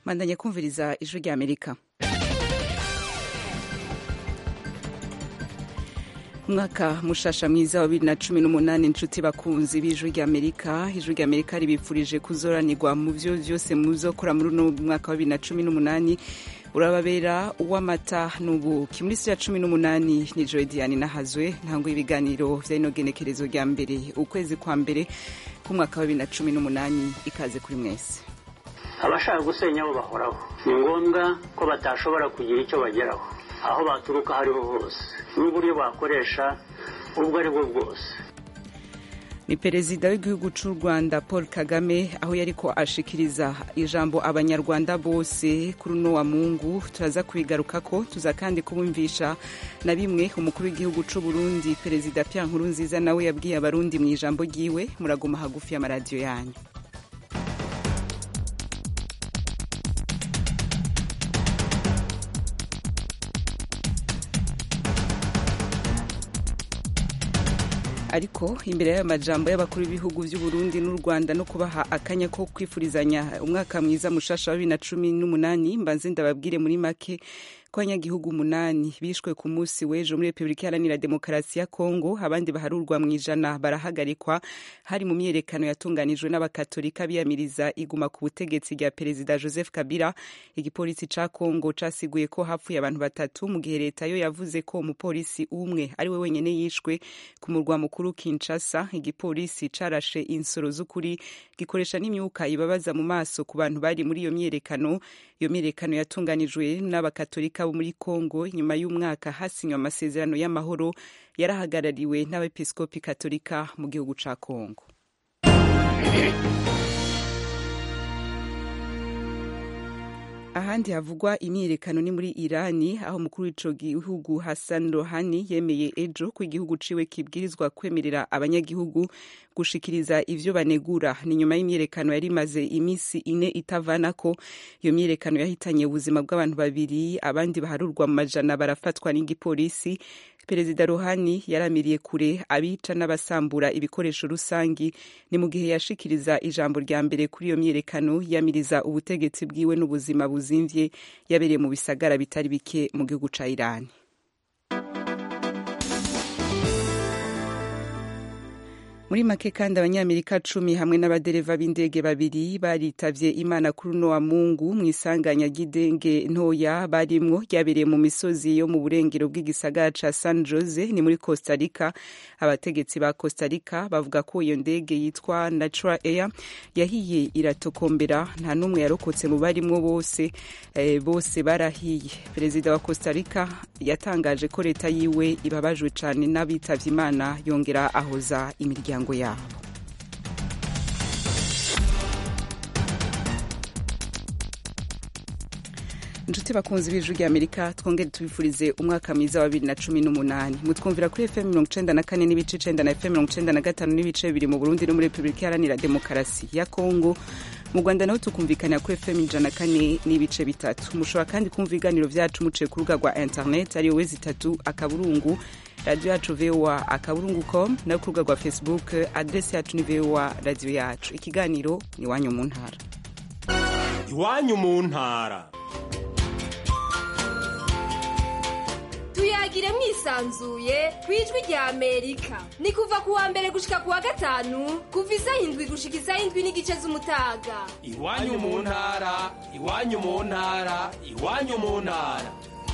mandanya kumviriza ijwi rya amerika umwaka mushasha mwiza wa bibiri na cumi n'umunani inshuti bakunzi b'ijwi rya amerika ijwi rya amerika ribifurije kuzoranirwa mu vyo vyose muzokora muri uno mwaka wa bibiri na cumi n'umunani urababera uw'amata n'ubuki muri si ya cumi n'umunani ni joy diane nahazwe ntango y'ibiganiro vy'inogenekerezo rya mbere ukwezi kwa mbere k'umwaka wa bibiri na cumi n'umunani ikaze kuri mwese abashaka gusenya bo bahoraho ni ngombwa ko batashobora kugira icyo bageraho aho baturuka aho ariho hose n'uburyo bakoresha ubwo ari bwo bwose ni perezida w'igihugu cy'u rwanda paul kagame aho yariko ashikiriza ijambo abanyarwanda bose kuri uno wa mungu turaza kubigarukako tuza kandi kubumvisha na bimwe umukuru w'igihugu cy'u burundi perezida pierre nkurunziza nawe yabwiye abarundi mu ijambo ryiwe muraguma hagufi y'amaradiyo yanyu ariko imbere y'ayo majambo y'abakuru b'ibihugu by'u Burundi n'u Rwanda no kubaha akanya ko kwifurizanya umwaka mwiza mushasha wa bibiri na cumi n'umunani mbanze ndababwire muri make ko abanyagihugu umunani bishwe ku munsi w'ejo muri repubulika iharanira demokarasi ya kongo abandi baharurwa mu ijana barahagarikwa hari mu myiyerekano yatunganijwe n'abakatolika biyamiriza iguma ku butegetsi rya perezida joseph kabila igipolisi ca kongo casiguye ko hapfuye abantu batatu mu gihe leta yo yavuze ko umupolisi umwe ari we wenyene yishwe ku murwa mukuru kinshasa igipolisi carashe insoro z'ukuri gikoresha n'imyuka ibabaza mu maso ku bantu bari muri iyo myiyerekano iyo myiyerekano yatunganijwe n'abakatolika bo muri kongo nyuma y'umwaka hasinywe amasezerano y'amahoro yarahagarariwe n'abepiskopi katolika mu gihugu ca kongo ahandi havugwa imyiyerekano ni muri irani aho umukuru w'ico gihugu hassan rohani yemeye ejo ko igihugu ciwe kibwirizwa kwemerera abanyagihugu gushikiriza ivyo banegura ni nyuma y'imyiyerekano yari imaze imisi ine itavanako iyo myiyerekano yahitanye ubuzima bw'abantu babiri abandi baharurwa mu majana barafatwa n'igipolisi perezida rohani yaramiriye kure abica n'abasambura ibikoresho rusangi ni mu gihe yashikiriza ijambo rya mbere kuri iyo myiyerekano yamiriza ubutegetsi bwiwe n'ubuzima buzimvye yabereye mu bisagara bitari bike mu gihugu ca irani muri make kandi abanyamerika cumi hamwe n'abadereva b'indege babiri baritavye imana kuri uno wa mungu mu isanganya ry'indege ntoya barimwo ryabereye mu misozi yo mu burengero bw'igisagara ca san jose ni muri costa rica abategetsi ba costa rica bavuga ko iyo ndege yitwa natural air yahiye iratokombera nta n'umwe yarokotse mu barimwo bose eh, bose barahiye perezida wa costa rica yatangaje ko leta yiwe ibabajwe cane n'abitavye imana yongera ahoza imiryango imiryango yabo inshuti bakunzi b'ijwi rya amerika twongere tubifurize umwaka mwiza wa bibiri na cumi n'umunani mutwumvira kuri fm mirongo icenda na kane n'ibice icenda na fm mirongo icenda na gatanu n'ibice bibiri mu burundi no muri repubulika iharanira demokarasi ya kongo mu rwanda naho tukumvikanira kuri fm ijana na kane n'ibice bitatu mushobora kandi kumva ibiganiro vyacu muciye ku rubuga rwa internet ariyo wezi itatu akaburungu radiyo yacu voa akaburungu com no ku rubuga rwa facebook adresi yacu ni voa radiyo yacu ikiganiro ni iwanyu mu ntara iwanyu mu ntara tuyagire mwisanzuye ku ijwi rya amerika ni kuva ku wa mbere gushika ku wa gatanu kuva isaha indwi gushika isaha indwi n'igice z'umutaga iwanyu mu ntara iwanyu mu ntara iwanyu mu ntara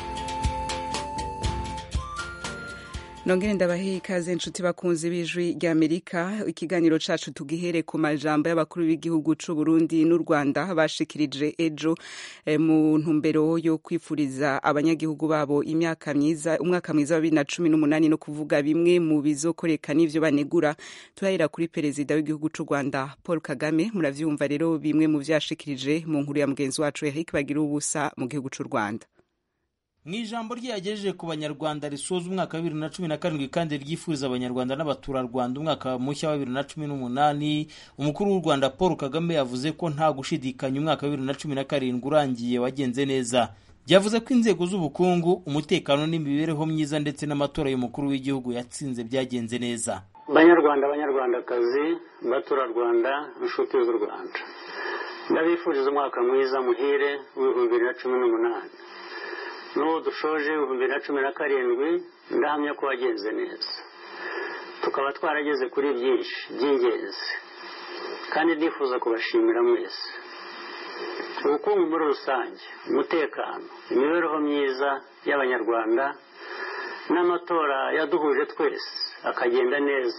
nongere ndabahe ikaze inshuti bakunzi b'ijwi rya amerika ikiganiro cacu tugihere ku majambo y'abakuru b'igihugu c'u burundi n'u rwanda bashikirije ejo eh, mu ntumbero yo kwifuriza abanyagihugu babo imyaka myiza umwaka mwiza wa bibiri na cumi n'umunani no kuvuga bimwe mu bizokoreka n'ivyo banegura turahera kuri perezida w'igihugu c'u rwanda paul kagame muravyumva rero bimwe mu vyashikirije mu nkuru ya mugenzi wacu eric bagira ubusa mu gihugu c'u rwanda mu ijambo rye yagejeje ku banyarwanda risoza umwaka wa bibiri na cumi na karindwi kandi ryifuriza abanyarwanda n'abaturarwanda umwaka mushya wa bibiri na cumi n'umunani umukuru w'u rwanda paul kagame yavuze ko nta gushidikanya umwaka wa bibiri na cumi na karindwi urangiye wagenze neza yavuze ko inzego z'ubukungu umutekano n'imibereho myiza ndetse n'amatora y'umukuru w'igihugu yatsinze byagenze neza banyarwanda banyarwandakazi baturarwanda inshuti z'u rwanda ndabifuriza umwaka mwiza muhire w'ibihumbi bibiri na cumi n'umunani n'uwo dushoje ibihumbi bibiri na cumi na karindwi ndahamya ko wagenze neza tukaba twarageze kuri byinshi by'ingenzi kandi ndifuza kubashimira mwese ubukungu muri rusange umutekano imibereho myiza y'abanyarwanda n'amatora yaduhuje twese akagenda neza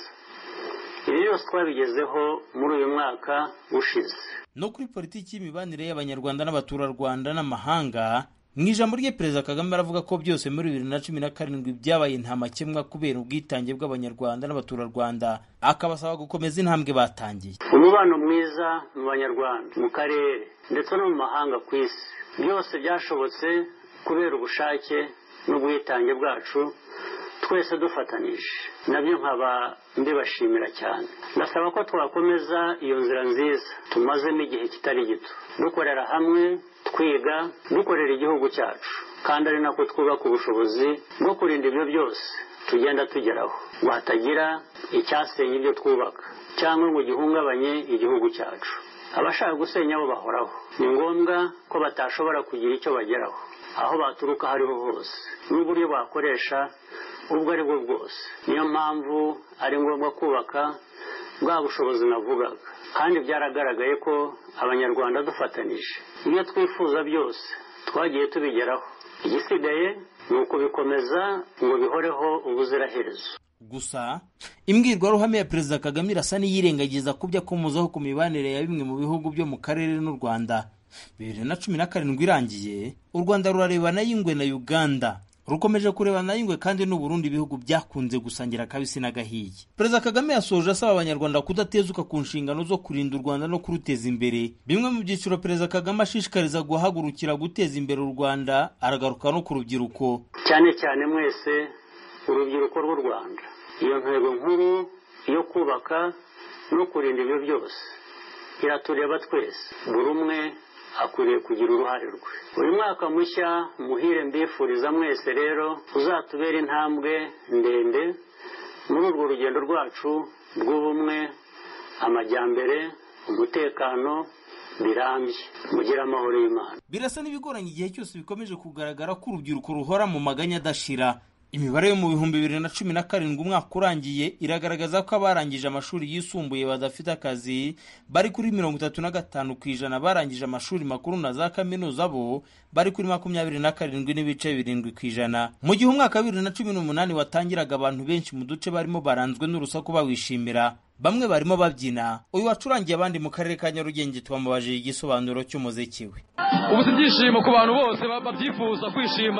ibi byose twabigezeho muri uyu mwaka ushize no kuri politiki y'imibanire y'abanyarwanda n'abaturarwanda n'amahanga mu ijambo rye perezida kagame aravuga ko byose muri bibiri na cumi na karindwi byabaye nta makemwa kubera ubwitange bw'abanyarwanda n'abaturarwanda akabasaba gukomeza intambwe batangiye umubano mwiza mu banyarwanda mu karere ndetse no mu mahanga ku isi byose byashobotse kubera ubushake n'ubwitange bwacu twese dufatanije nabyo nkaba mbibashimira cyane ndasaba ko twakomeza iyo nzira nziza tumazemo igihe kitari gito dukorera hamwe twiga dukorera igihugu cyacu kandi ari nako twubaka ubushobozi bwo kurinda ibyo byose tugenda tugeraho ngo hatagira icyasenya ibyo twubaka cyangwa ngo gihungabanye igihugu cyacu abashaka gusenya bo bahoraho ni ngombwa ko batashobora kugira icyo bageraho aho baturuka aho ariho hose n'uburyo bakoresha ubwo ari bwo bwose niyo mpamvu ari ngombwa kubaka bwa bushobozi navugaga kandi byaragaragaye ko abanyarwanda dufatanije ibyo twifuza byose twagiye tubigeraho igisigaye ni ukubikomeza ngo bihoreho ubuziraherezo gusa imbwirwaruhame ya perezida kagame irasa n'iyirengagiza ku byo akomozaho ku mibanire ya bimwe mu bihugu byo mu karere n'u rwanda bibiri na cumi na karindwi irangiye u rwanda rurarebana y'ingwe na uganda rukomeje kurebana y'ingwe kandi n'uburundi ibihugu byakunze gusangira akabisi n'agahiye perezida kagame yasoje asaba abanyarwanda kudatezuka ku nshingano zo kurinda u rwanda no kuruteza imbere bimwe mu byiciro perezida kagame ashishikariza guhagurukira guteza imbere u rwanda aragaruka no ku rubyiruko cyane cyane mwese urubyiruko rw'u rwanda iyo ntego nkuru yo kubaka no kurinda ibyo byose iratureba twese buri umwe akwiriye kugira uruhare rwe uyu mwaka mushya muhire mbifuriza mwese rero uzatubera intambwe ndende muri urwo rugendo rwacu rw'ubumwe amajyambere umutekano birambye mugire amahoro y'imana birasa n'ibigoranye igihe cyose bikomeje kugaragara ko urubyiruko ruhora mu maganya adashira imibare yo mu bihumbi bibiri na cumi na karindwi umwaka urangiye iragaragaza ko abarangije amashuri yisumbuye badafite akazi bari kuri mirongo itatu na gatanu ku ijana barangije amashuri makuru na za kaminuza bo bari kuri makumyabiri na karindwi n'ibice birindwi ku ijana mu gihe umwaka wa bibiri na cumi n'umunani watangiraga abantu benshi mu duce barimo baranzwe n'urusaku bawishimira bamwe barimo babyina uyu wacurangiye abandi mu karere ka nyarugenge twamubajije igisobanuro cy'umuziki we ubu si ibyishimo ku bantu bose babyifuza kwishima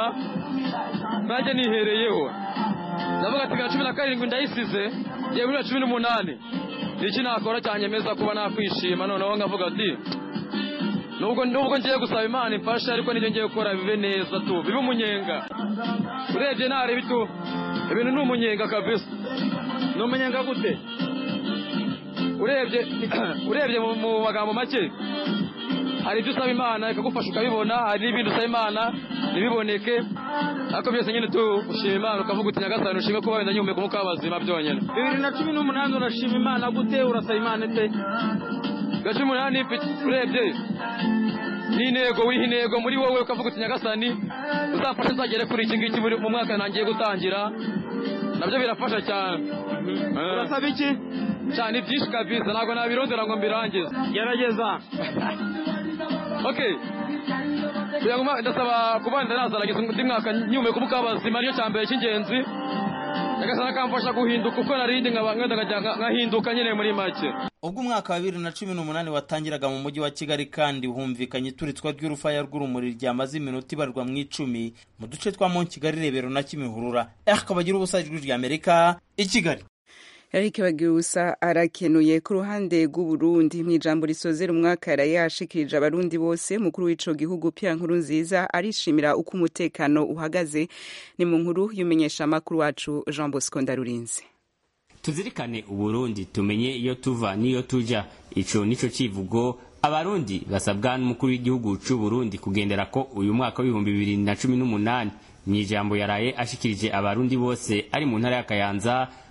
nanjye nihereyeho ndavuga ati bwa cumi na karindwi ndayisize yewe bibiri na cumi n'umunani ni iki nakora cyanyemeza kuba nakwishima noneho nkavuga ati nubwo nubwo ngiye gusaba imana imfashe ariko nibyo ngiye gukora bibe neza tu bibe umunyenga urebye nareba itu ibintu ni umunyenga kabisa ni umunyenga gute urebye urebye mu magambo make hari ibyo usaba imana ikagufasha ukabibona hari n'ibindi usaba imana ntibiboneke ariko byose nyine tugushima imana ukavuga uti nyagasani ushime kuba wenda nyihumeka umwuka w'abazima byonyine bibiri na cumi n'umunani urashima imana gute urasaba imana ite bibiri na cumi n'umunani urebye ni intego wiha intego muri wowe ukavuga uti nyagasani uzafashe nzagere kuri iki ngiki mu mwaka ntangiye gutangira nabyo birafasha cyane urasaba iki cyane byinshi kabisa ntabwo nabirondera ngo mbirangize gerageza okay kugira ngo ndasaba kuba ndanazarangiza undi mwaka nyumeka umuka w'abazima niyo cya mbere cy'ingenzi nyagasana akamfasha guhinduka uko narindi nkahinduka nyine muri make ubwo umwaka wa bibiri na cumi n'umunani watangiraga mu mujyi wa kigali kandi humvikanye ituritswa ry'urufaya rw'urumuri ryamaze iminota ibarwa mu icumi mu duce twa mo kigali rebero na kimihurura akabagira ubusa ijwi ry'amerika i kigali Eric Bagirusa arakenuye ku ruhande rw'Uburundi mu ijambo risozera umwaka yari yashikirije abarundi bose mukuru w'ico gihugu Pierre Nkurunziza arishimira uko umutekano uhagaze ni mu nkuru y'umenyesha amakuru wacu Jean Bosco Ndarurinze tuzirikane uburundi tumenye iyo tuva n'iyo tuja ico nico civugo abarundi basabwa n'umukuru w'igihugu c'u Burundi kugendera ko uyu mwaka w'ibihumbi bibiri na cumi n'umunani mu ijambo yaraye ashikirije abarundi bose ari mu ntara ya Kayanza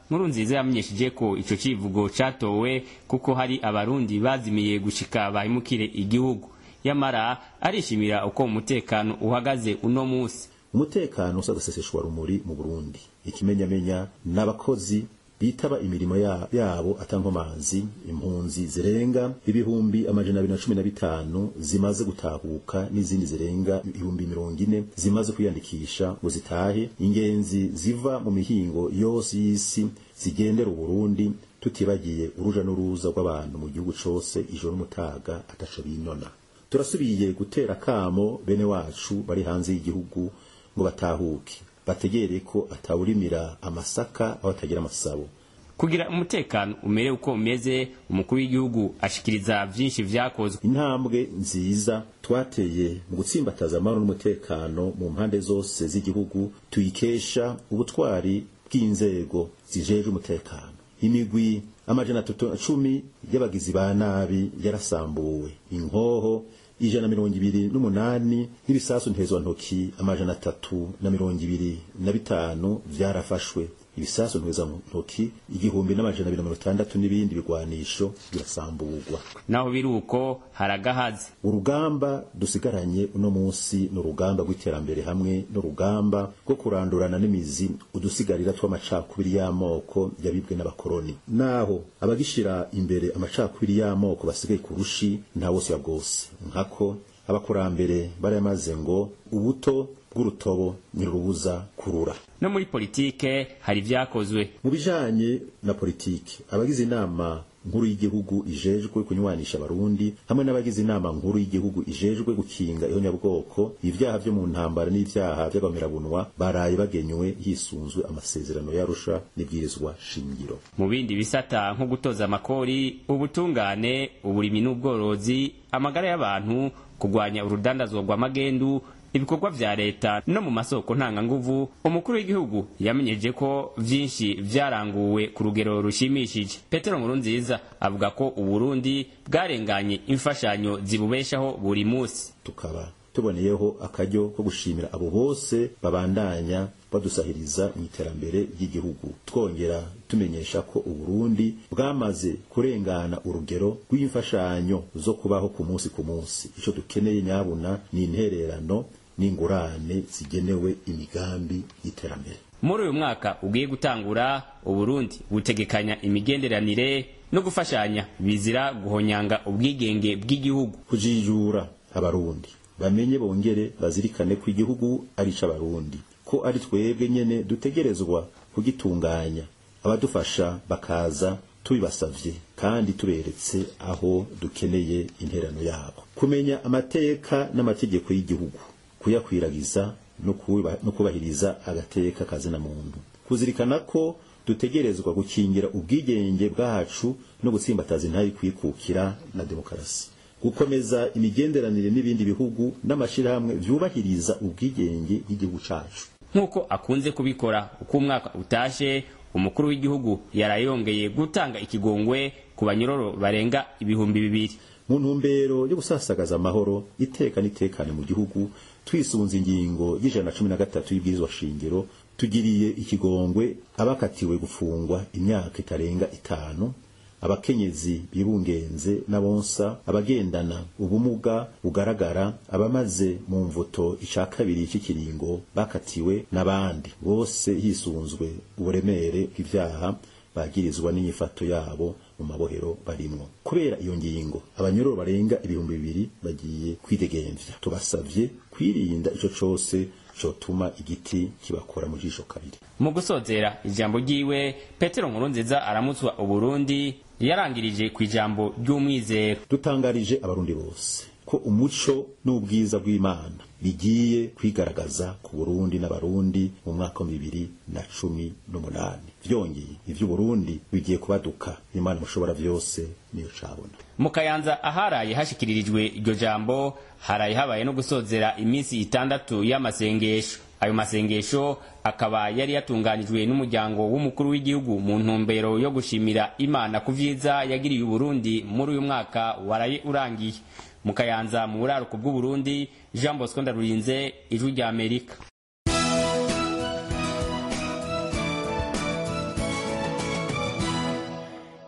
nkuru nziza yamenyesheje ko ico civugo catowe kuko hari abarundi bazimiye gushika bahimukire igihugu yamara arishimira uko umutekano uhagaze uno musi umutekano usagaseseshwa rumuri mu burundi ikimenyamenya n'abakozi bitaba imirimo ya- yabo atankomanzi impunzi zirenga ibihumbi amajana abiri na cumi na bitanu zimaze gutahuka n'izindi zirenga ibihumbi mirongo ine zimaze kwiyandikisha ngo zitahe ingenzi ziva mu mihingo yose y'isi zigendera uburundi tutibagiye uruja n'uruza rw'abantu mu gihugu cose ijoro n'umutaga ataco binona turasubiye gutera kamo bene wacu bari hanze y'igihugu ngo batahuke bategere ko atawurimira amasaka aho atagira amasabo kugira umutekano umere uko umeze umukuru w'igihugu ashikiriza vyinshi vyakozwe intambwe nziza twateye mu gutsimbataza amahoro n'umutekano mu mpande zose z'igihugu tuyikesha ubutwari bw'inzego zijejwe umutekano imigwi amajana atatu na cumi y'abagizi ba nabi yarasambuwe inkoho ijana na mirongo ibiri n'umunani n'ibisasu ntezwantoki amajana atatu na mirongo ibiri na bitanu vyarafashwe ibisasu ntezwantoki igihumbi n'amajana abiri na mirongo itandatu n'ibindi bigwanisho birasamburwa naho biri uko haragahaze urugamba dusigaranye uno munsi ni urugamba rw'iterambere hamwe n'urugamba rwo kurandurana n'imizi udusigarira tw'amacakubiri y'amoko yabibwe n'abakoroni naho abagishira imbere amacakubiri y'amoko basigaye ku rushi nta wose ya bwose nkako abakurambere baramaze ngo ubuto bw'urutobo ntirubuza kurura no muri politike hari vyakozwe mu bijanye na politiki abagize inama nkuru y'igihugu ijejwe kunywanisha abarundi hamwe n'abagize inama nkuru y'igihugu ijejwe gukinga ihonyabwoko ibyaha vyo mu ntambara n'ivyaha vy'agamerabunwa baraye bagenywe hisunzwe amasezerano y'arusha n'ibwirizwa shingiro mu bindi bisata nko gutoza amakori ubutungane uburimi n'ubworozi amagara y'abantu kugwanya urudandazwa rw'amagendu ibikorwa vya leta no mu masoko ntanganguvu umukuru w'igihugu yamenyeje ko vyinshi vyaranguwe ku rugero rushimishije petero nkurunziza avuga ko uburundi bwarenganye imfashanyo zibubeshaho buri musi tukaba tuboneyeho akaryo ko gushimira abo bose babandanya badusahiriza mu iterambere ry'igihugu twongera tumenyesha ko uburundi bwamaze kurengana urugero rw'imfashanyo zo kubaho ku munsi ku munsi ico dukeneye nyabuna ni intererano n'ingurane zigenewe imigambi y'iterambere muri uyu mwaka ugiye gutangura uburundi butegekanya imigenderanire no gufashanya bizira guhonyanga ubwigenge bw'igihugu kujijura abarundi bamenye bongere bazirikane ko igihugu ari ic'abarundi ko ari twebwe nyene dutegerezwa kugitunganya abadufasha bakaza tubibasavye kandi tuberetse aho dukeneye interano yabo kumenya amateka n'amategeko y'igihugu kuyakwiragiza no kuba- no kubahiriza agateka kazina muntu kuzirikana ko dutegerezwa gukingira ubwigenge bwacu no gutsimbataza intayi kwikukira na demokarasi gukomeza imigenderanire n'ibindi bihugu n'amashirahamwe vyubahiriza ubwigenge bw'igihugu cacu nk'uko akunze kubikora uko umwaka utashe umukuru w'igihugu yarayongeye gutanga ikigongwe ku banyororo barenga ibihumbi bibiri mu ntumbero yo gusasagaza amahoro iteka n'itekane mu gihugu twisunze ingingo y'ijana na cumi na gatatu y'ibwirizwa shingiro tugiriye ikigongwe abakatiwe gufungwa imyaka itarenga itanu abakenyezi bibungenze n'abonsa abagendana ubumuga bugaragara abamaze mu mvuto ica kabiri cy'ikiringo bakatiwe n'abandi bose hisunzwe uburemere bw'ivyaha bagirizwa n'inyifato yabo mu mabohero barimwo kubera iyo ngingo abanyororo barenga ibihumbi bibiri bagiye kwidegemvya tubasavye kwirinda ico cose cotuma igiti kibakora mu jisho kabiri mu gusozera ijambo ryiwe petero nkurunziza aramutswa uburundi yarangirije ku ijambo ry'umwizero dutangarije abarundi bose ko umuco n'ubwiza bw'imana bigiye kwigaragaza ku burundi n'abarundi mu mwaka wa bibiri na cumi n'umunani vyongeye ivy'uburundi bigiye kubaduka imana mushobora vyose niyo cabona mu kayanza aharaye hashikiririjwe iryo jambo haraye habaye no gusozera iminsi itandatu y'amasengesho ayo masengesho akaba yari yatunganijwe n'umuryango w'umukuru w'igihugu mu ntumbero yo gushimira imana ku vyiza yagiriye uburundi muri uyu mwaka waraye urangiye mu kayanza mu buraruko bw'uburundi jean bosco ndarurinze ijwi rya amerika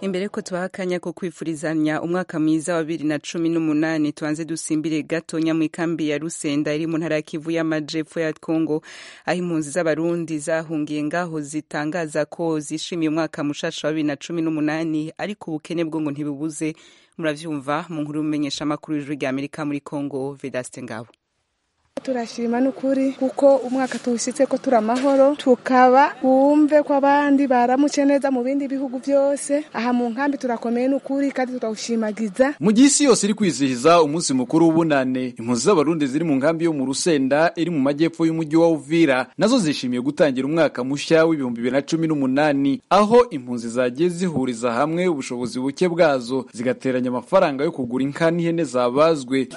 imbere ko tubaha akanya ko kwifurizanya umwaka mwiza wa bibiri na cumi n'umunani tubanze dusimbire gatonya mu ikambi ya rusenda iri mu ntara ya kivu y'amajepfo ya kongo aho impunzi z'abarundi zahungiye ngaho zitangaza ko zishimiye umwaka mushasha wa bibiri na cumi n'umunani ariko ubukene bwo ngo ntibubuze muravyumva mu nkuru y'umumenyesha amakuru y'ijuru rya amerika muri kongo vedaste ngabo turashima n'ukuri kuko umwaka tuwushyitse ko turi amahoro tukaba wumve ko abandi baramutse neza mu bindi bihugu byose aha mu nkambi turakomeye n'ukuri kandi turawushimagiza mu gihe isi yose iri kwizihiza umunsi mukuru w'ubunane impunzi z'abarundi ziri mu nkambi yo mu rusenda iri mu majyepfo y'umujyi wa uvira nazo zishimiye gutangira umwaka mushya w'ibihumbi bibiri na cumi n'umunani aho impunzi zagiye zihuriza hamwe ubushobozi buke bwazo zigateranya amafaranga yo kugura inka n'ihene zabazwe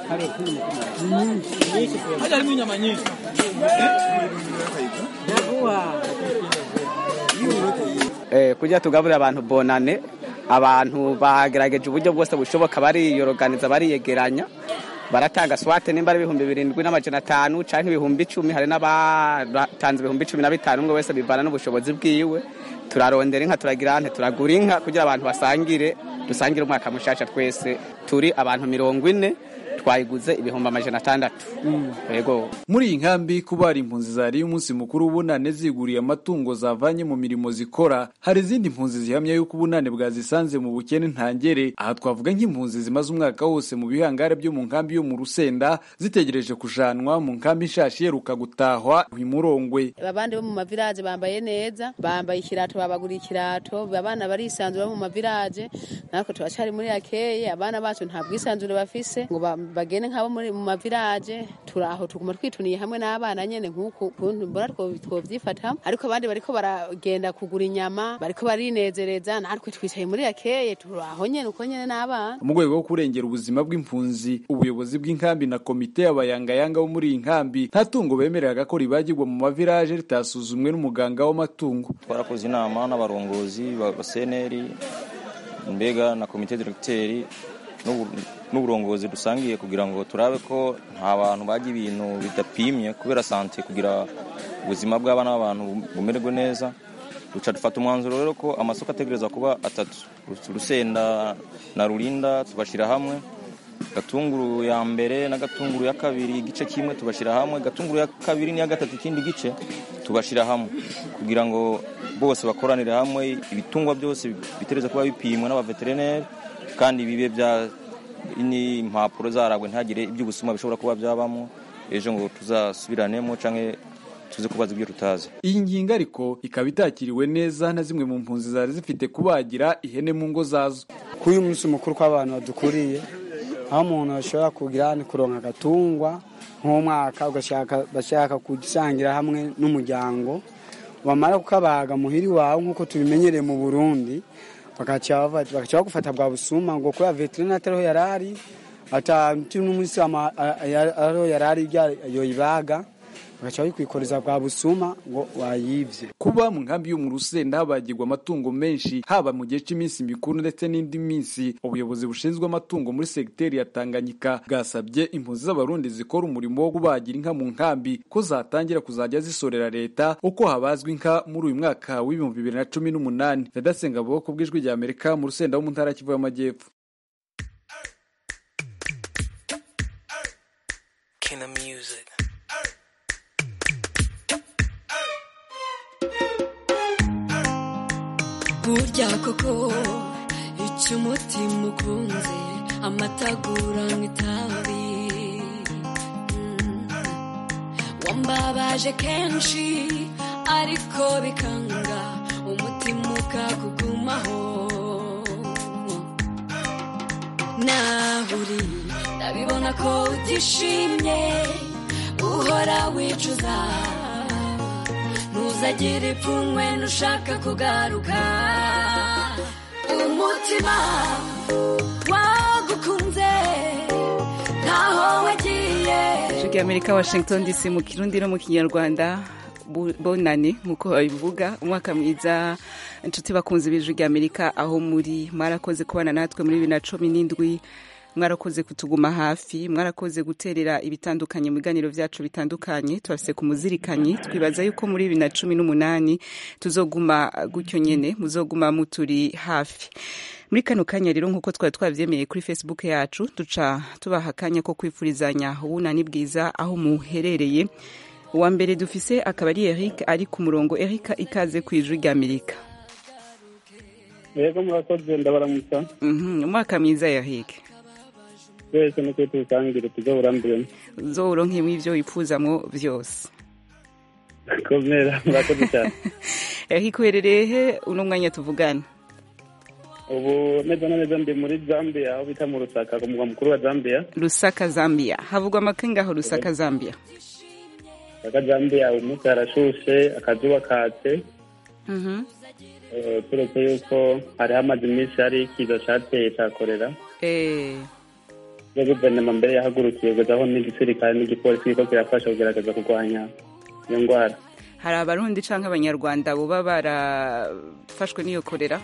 harimo inyama nyinshi kugira tugaburire abantu bonane abantu bagerageje uburyo bwose bushoboka bariyoroganiza bariyegeranya baratanga swate nimba ari ibihumbi birindwi n'amajana atanu cyangwa ibihumbi icumi hari n'abatanze ibihumbi cumi na bitanu umwe wese bivana n'ubushobozi bwiwe turarondera inka turagira ante turagura inka kugira abantu basangire dusangire umwaka mushasha twese turi abantu mirongo ine twayiguze ibihumbi amajana atandatu yego muri iyi nkambi kuba hari impunzi zariye umunsi mukuru w'ubunane ziguriye amatungo zavanye mu mirimo zikora hari izindi mpunzi zihamya yuko ubunane bwazisanze mu bukene ntangere aha twavuga nk'impunzi zimaze umwaka wose mu bihangare byo mu nkambi yo mu rusenda zitegereje kujanwa mu nkambi nshashi iheruka gutahwa imurongwe abandi bo mu mavilaje bambaye neza bambaye ikirato babaguriye ikirato abana barisanzura mu mavilaje natwe turacyari muri yakeye abana bacu nta bwisanzure bafise ngo bagene nk'abo muri mu mavilaje turaho tuguma twituniye hamwe n'abana nyene nk'uku kuntu mbona twovyifata ariko abandi bariko baragenda kugura inyama bariko barinezereza natwe twicaye muri yakeye turaho nyene uko nyene n'abana mu rwego rwo kurengera ubuzima bw'impunzi ubuyobozi bw'inkambi na komite y'abayangayanga bo muri iyi nkambi nta tungo bemereraga ko ribagirwa mu mavilaje ritasuzumwe n'umuganga w'amatungo twarakoze inama n'abarongozi ba seneri mbega na komite diregiteri n'uburongozi dusangiye kugira ngo turabe ko nta bantu bajya ibintu bidapimye kubera sante kugira ubuzima bw'abana b'abantu bumererwe neza duca dufata umwanzuro rero ko amasoko ategereza kuba atatu urusenda na rurinda tubashyira hamwe gatunguru ya mbere na gatunguru ya kabiri igice kimwe tubashyira hamwe gatunguru ya kabiri n'iya gatatu ikindi gice tubashyira hamwe kugira ngo bose bakoranire hamwe ibitungwa byose bitereza kuba bipimwa n'abaveterineri kandi bibe bya ni impapuro zaragwe ntagire iby'ubusuma bishobora kuba byabamo ejo ngo tuzasubiranemo cyangwa tuze kubaza ibyo tutazi iyi ngingo ariko ikaba itakiriwe neza na zimwe mu mpunzi zari zifite kubagira ihene mu ngo zazo kuri uyu munsi mukuru kw'abantu badukuriye aho umuntu ashobora kugira ni kuronka agatungwa nk'umwaka bashaka kugisangira hamwe n'umuryango wamara kukabaga muhiri wawe nk'uko tubimenyereye mu burundi bakaca bagufata bwa busuma ngo kubera veterineri atariho yari ari ata n'umunsi ariho yari ari yoyibaga bagaca babikwikoreza bwa busuma ngo wayibye kuba mu nkambi yo mu rusenda habagirwa amatungo menshi haba mu gihe cy'iminsi mikuru ndetse n'indi minsi ubuyobozi bushinzwe amatungo muri segiteri ya tanganyika bwasabye impunzi z'abarundi zikora umurimo wo kubagira inka mu nkambi ko zatangira kuzajya zisorera leta uko habazwa inka muri uyu mwaka w'ibihumbi bibiri na cumi n'umunani vedasenga bwoko bw'ijwi rya amerika mu rusenda wo mu ntara kivu y'amajyepfo burya koko icyo umutima ukunze amatagura nk'itabi wambabaje kenshi ariko bikanga umutima ukakugumaho naho uri ndabibona ko utishimye uhora wicuza ntuzagire ipfunwe nushaka kugaruka umutima wagukunze ntaho wagiye ijwi amerika washington dc mu kirundi no mu kinyarwanda bonane nk'uko babivuga umwaka mwiza inshuti bakunze b'ijwi amerika aho muri mwarakoze kubana natwe muri bibiri na cumi n'indwi mwarakoze kutuguma hafi mwarakoze guterera ibitandukanye mu biganiro vyacu bitandukanye tubafise ku muzirikanyi twibaza yuko muri bibiri na cumi n'umunani tuzoguma gutyo nyene muzoguma muturi hafi muri kano kanya rero nk'uko twari twavyemeye kuri facebook yacu duca tubaha akanya ko kwifurizanya ubunani bwiza aho muherereye uwa mbere dufise akaba ari eric ari ku murongo eric ikaze ku ijwi rya amerika yego murakoze ndabaramutsa Mhm, umwaka mwiza eric twese nuko tuwusangire tujya burambiremo uzowuronkemwo ivyo wipfuzamwo vyose komera murakoze cyane eric uherereye he uno mwanya tuvugana ubu neza na neza ndi muri zambia aho bita mu rusaka ku mugwa mukuru wa zambia lusaka zambia havugwa amakengaho lusaka zambia aka zambia umunsi harashushe akazuba katse Mhm. Eh, turetse yuko hari hamaze iminsi hari ikiza cateye ca korera Eh, iyo guverinoma mbere yahagurukiye kuzaho n'igisirikare n'igipolisi kiriko kirafasha kugerageza kurwanya iyo ndwara hari abarundi canke abanyarwanda boba barafashwe n'iyo korera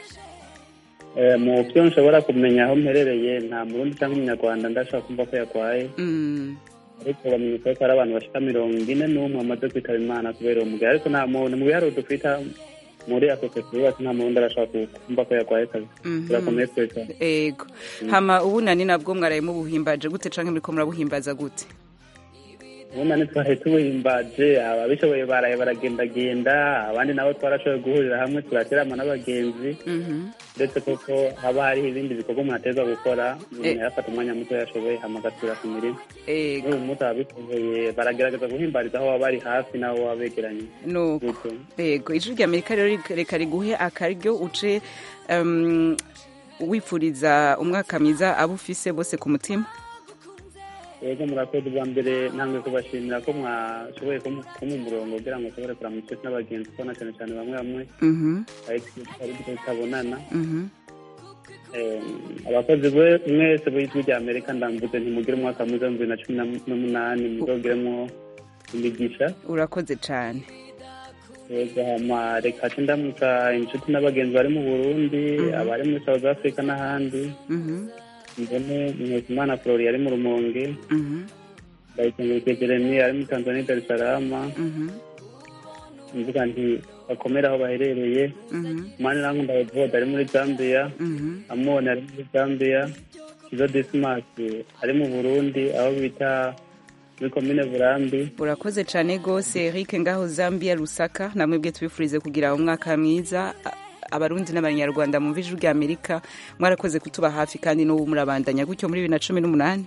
Eh, mu byo nshobora kumenya aho mperereye nta murundi cyangwa umunyarwanda ndashobora kumva ko yarwaye Mm. ariko bamenyesha ko hari abantu bashika mirongo ine n'umwe bamaze kwitaba imana kubera uwo mugari ariko nta muntu mu biharuro dufita muri asosiyete yubatse nta murundi arashobora kumva ko yarwaye kazi Mhm. turakomeye twese ego hama ubunani nabwo mwaraye mubuhimbaje gute canke muriko murabuhimbaza gute ubona ntitwaraye tubuhimbaje ababishoboye baraye baragendagenda abandi nabo twarashoboye guhurira hamwe turaterama n'abagenzi Mhm. ndetse koko haba hariho ibindi bikorwa umuntu ateza gukora umuntu Eh. yafata umwanya muto yashoboye hama agasubira ku mirimo ego n'ubu munsi ababishoboye baragerageza guhimbariza aho baba bari hafi n'abo baba begeranye nuko Gutyo. ego ijwi rya amerika rero reka- reka riguhe akaryo uce um, wifuriza umwaka mwiza abo ufise bose ku mutima yego murakoze bwa mbere ntabwo kubashimira ko mwashoboye kumu kumu umurongo kugira ngo nshobore kuramutsa n'abagenzi kubona cyane cyane bamwe bamwe Mhm, ari tutabonana mhm. Eh, abakozi be mwese b'ijwi rya amerika ndambuze ntimugire umwaka mwiza wa bibiri na cumi na- n'umunani muzogiremo imigisha urakoze cane yego hama reka ce ndamutsa inshuti n'abagenzi bari mu burundi abari muri south africa n'ahandi Mhm, mbone mwekimana flori ari mu rumonge mhm, ndayikengurukiye jeremy ari muri tanzania dar es salaam mhm, mvuga nti bakomere aho baherereye mhm, mani nankunda evode ari muri zambia mhm. amoni ari muri zambia kizo disimasi ari mu burundi aho bita muri komine burambi urakoze cane gose eric ngaho zambia lusaka namwebwe tubifurize kugira umwaka mwiza A- abarundi n'abanyarwanda mumva ijwi rya amerika mwarakoze kutuba hafi kandi n'ubu murabandanya gutyo muri bibiri na cumi n'umunani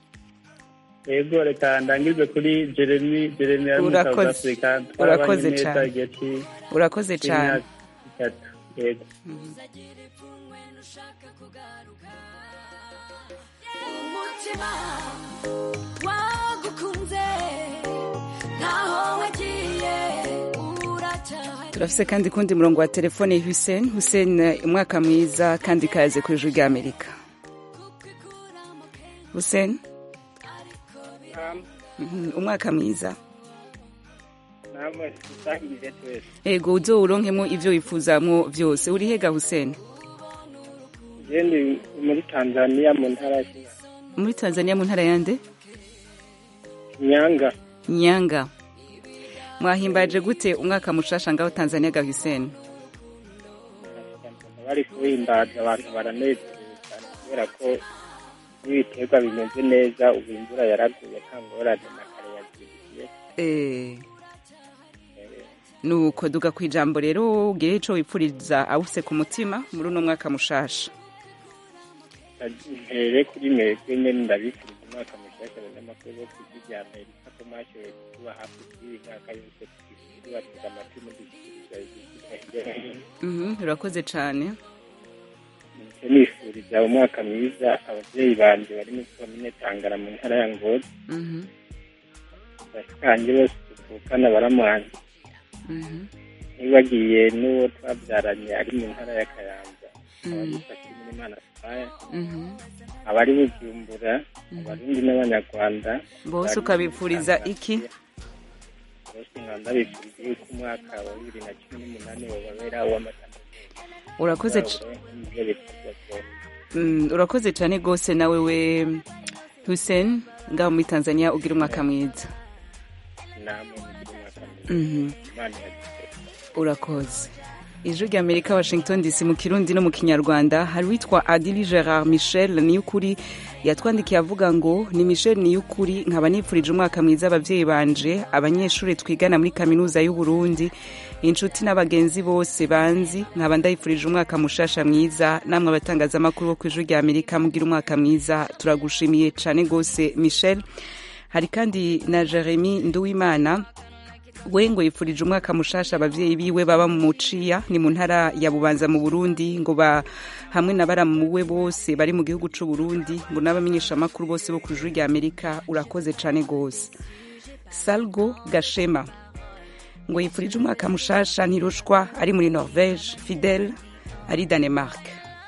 yego reka ndangirize kuri jeremy jeremy ari muri south Urakoze. africa Urakoze Twarabanye neza cane. igihe ci- urakoze cane c'imyaka itatu yego umutima wagukunze ntaho wagiye uracyahari turafise kandi kundi murongo wa telefone hussein hussein eh, umwaka mwiza kandi kaze ku ijwi rya amerika hussein Mhm, umwaka mwiza namwe dusangire twese ego uzowuronkemwo ivyo wifuzamwo vyose uri hega hussein je ndi muri tanzania mu ntara ya Shinyanga. muri tanzania mu ntara yande nyanga nyanga mwahimbaje gute umwaka mushasha ngaho tanzania ga hussein bari kuhimbaza abantu baranezerewe cyane kubera ko n'ibiterwa bimeze neza ubu imvura yaraguye nta ngorane na kare yagiye Eh. nuko duga ku ijambo rero ugire ico wipfuriza awuse ku mutima muri uno mwaka mushasha mbere kuri mwebwe nyene ndabifuriza umwaka mushasha abanyamakuru bo ku ijwi rya amerika ko mwashoboye kuba hafi kuri iyi myaka yose tubatega amatwi mudushyikiriza hirya no hino Mhm, urakoze cane Nicyo nifuriza umwaka mwiza ababyeyi banje bari muri komine tangara mu ntara ya ngozi Mhm, bashikanje bose tuvukana baramuhanye mhm, nibagiye n'uwo twabyaranye ari mu ntara ya kayanza Mhm. abadufashe muri imana sipaya mhm. abari bujumbura abarundi n'abanyarwanda bose bari ukabipfuriza muri iki bose nkaba bifuriza yuko umwaka wa bibiri na cumi n'umunani wababera uw'amata urakoze c- Mm, urakoze cyane rwose nawe we hussein ngaho muri tanzania ugira umwaka mwiza namwe mugira umwaka Mhm. mwiza imana iragitse urakoze ijwi rya amerika washington dc mu kirundi no mu kinyarwanda hari uwitwa adili gerard michel niyukuri yatwandikiye avuga ngo ni michel niyukuri nkaba nifurije umwaka mwiza ababyeyi banje abanyeshuri twigana muri kaminuza y'uburundi inshuti n'abagenzi bose banzi nkaba ndayifurije umwaka mushasha mwiza namwe abatangazamakuru bo ku ijwi rya amerika mugira umwaka mwiza turagushimiye cyane rwose michel hari kandi na jeremy nduwimana we ngo yifurije umwaka mushasha abavyeyi biwe baba mu muciya ni mu ntara ya bubanza mu burundi ngo ba hamwe na baramuwe bose bari mu gihugu c'u burundi ngo n'abamenyeshamakuru bose bo ku ijuru rya amerika urakoze cane gose salgo gashema ngo yifurije umwaka mushasha ntirushwa ari muri norvege fidel ari danemark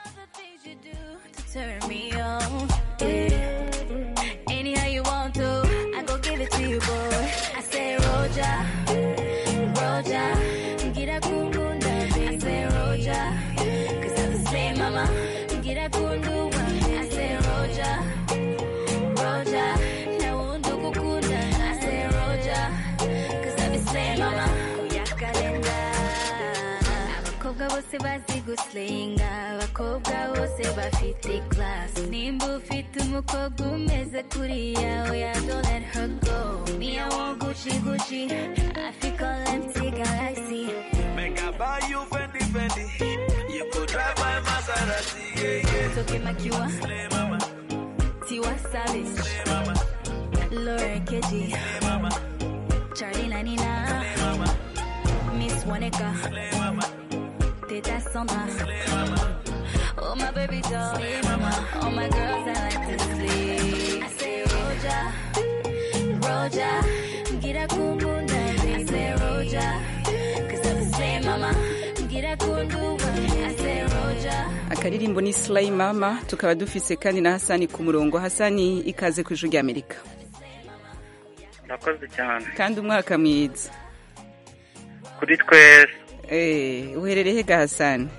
turn me on. Yeah. Anyhow you want to, I go give it to you, boy. I say Roja, Roja, get a kundunda, baby. I say Roja, cause I'm the same mama. Get a kundu, I say Roja, Roja, now undu kukunda. I say Roja, cause I'm the same mama. Kuyakalenda. abakobwa bose bazi gusenga abakobwa bose bafite class nimba ufite umukobwa umeze kuriya oya don't let her go me I want Gucci Gucci I feel call empty galaxy Make I buy you Fendi Fendi. You could drive my Maserati. Yeah, yeah. Toke Makiwa Tiwa Savage Laura Keji Charlie Nanina Miss Waneka Teta Sandra Oh my baby doll All my girls I like to sleep I say Roja Roja Gira kumbunda I say Roja Cause I'm the same mama Gira kundu I say Roja akaririmbo ni slay mama tukaba dufise kandi na hasani ku murongo hasani ikaze ku ijuru rya amerika murakoze cyane kandi umwaka mwiza kuri twese Eh, uherereye hega hasani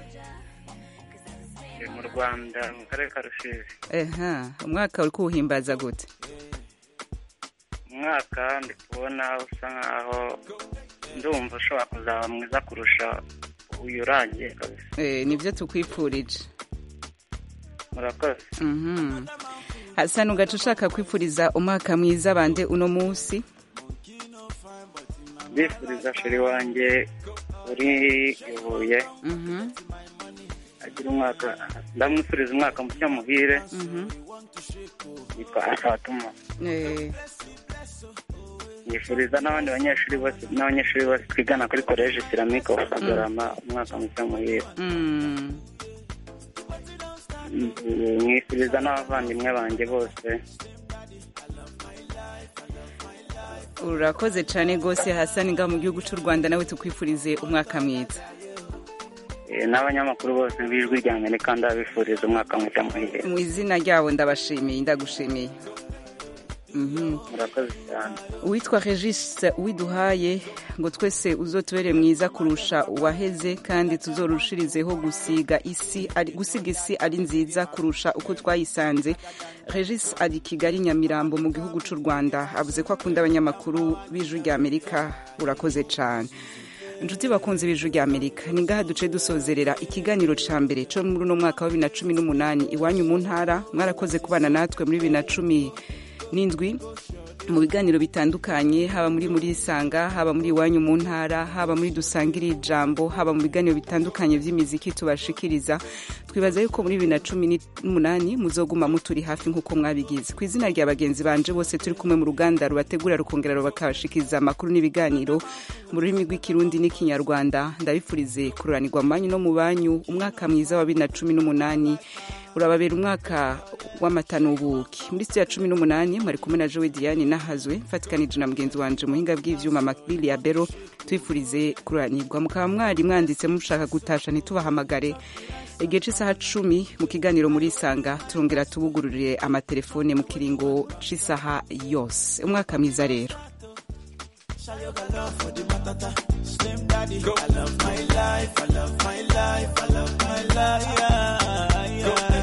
ni mu rwanda mu karere ka rusizi Aha, umwaka uri kuwuhimbaza gute umwaka ndi kubona usa nkaho ndumva ushobora kuzaba mwiza kurusha uyu urangiye kabisa Eh, nibyo tukwifurije murakoze Mhm. hasani ugaca ushaka kwifuriza umwaka mwiza bande uno munsi ndifuriza sheri wanjye uri i Huye Mhm, agira umwaka ndamwifuriza umwaka mushya muhire mhm. yitwa asatuma Eh, yifuriza n'abandi banyeshuri bose n'abanyeshuri bose twigana kuri koleji siramike bagarama umwaka mushya muhire mm. mwifuriza n'abavandimwe banjye bose urakoze cyane rwose hasani ngaho mu gihugu cy'u rwanda nawe tukwifurize umwaka mwiza Eh, n'abanyamakuru bose b'ijwi rya amerika ndabifuriza umwaka mushya muhire mu izina ryabo ndabashimiye ndagushimiye Mhm. murakoze cyane uwitwa regis widuhaye ngo twese uzotubere mwiza kurusha uwaheze kandi tuzorushirizeho gusiga isi ari, gusiga isi ari nziza kurusha uko twayisanze regis ari kigali nyamirambo mu gihugu cy'u rwanda avuze ko akunda abanyamakuru b'ijwi rya amerika urakoze cyane inshuti bakunze b'ijwi rya amerika ni ngaha duce dusozerera ikiganiro ca mbere co muri uno mwaka wa bibiri na cumi n'umunani iwanyu mu ntara mwarakoze kubana natwe muri bibiri na cumi n'indwi mu biganiro bitandukanye haba muri muri isanga haba muri iwanyu mu ntara haba muri dusangire ijambo haba mu biganiro bitandukanye by'imiziki tubashikiriza twibaza yuko muri bibiri na cumi n'umunani muzoguma muturi hafi nk'uko mwabigize ku izina rya bagenzi banje bose turi kumwe mu ruganda rubategura rukongera rubakabashikiriza amakuru n'ibiganiro mu rurimi rw'ikirundi n'ikinyarwanda ndabifurize kururanirwa mu banyu no mu banyu umwaka mwiza wa bibiri na cumi n'umunani urababera umwaka w'amata n'ubuki muri sitiya cumi n'umunani mwari kumwe na jowe diane nahazwe mfatikanije na mugenzi wanje muhinga bw'ivyuma makbili ya bero twifurize kuranirwa mukaba mwari mwanditse mushaka gutasha ntitubahamagare igihe c'isaha cumi mu kiganiro muri isanga turongera tubugururire amatelefone mu kiringo c'isaha yose umwaka mwiza rero Show got love for the matata. Slim daddy. I love my life. I love my life. I love my life. Yeah, yeah.